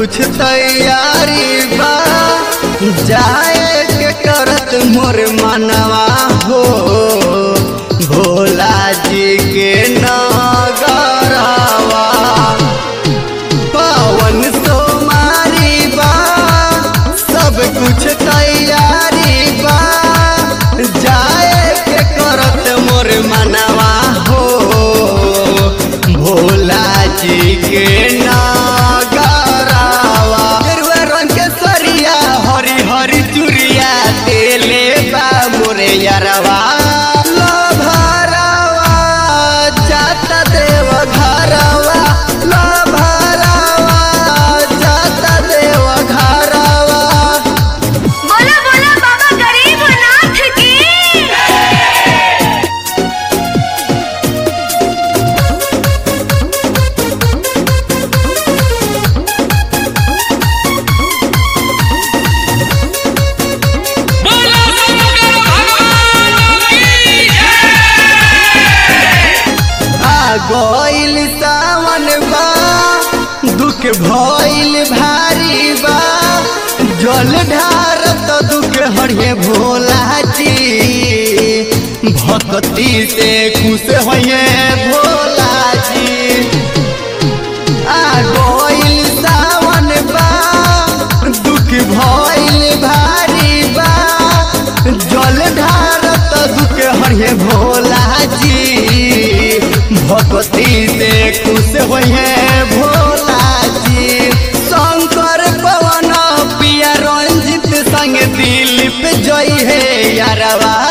कुछ तैयारी बा जाए के करत मोर मनवा हो भोला जी के नगरवा पावन सोमारी बा सब कुछ तैयारी बा जाए के करत मोर मनवा हो भोला जी के नागरावा गेरुआ रंग के सरिया हरी हरी चुरिया तेले बा मोरे यारवा लो भरावा जाता देव घरवा लो भरावा जाता देव घरवा बोला बोला बाबा गरीबनाथ की बोलो शंकर भगवान की आ गइल सावन बा दुख भइल भारी बा जल ढार तो दुख हरिये भोला जी भक्ति से खुश होइए भोला जी आ गइल सावन बा दुख भइल भारी बा जल ढार तो दुख हरिये भोला जी भक्ति से खुश होइए भोला जी शंकर पवन पिया रंजित संग दिलीप जय हे यारवा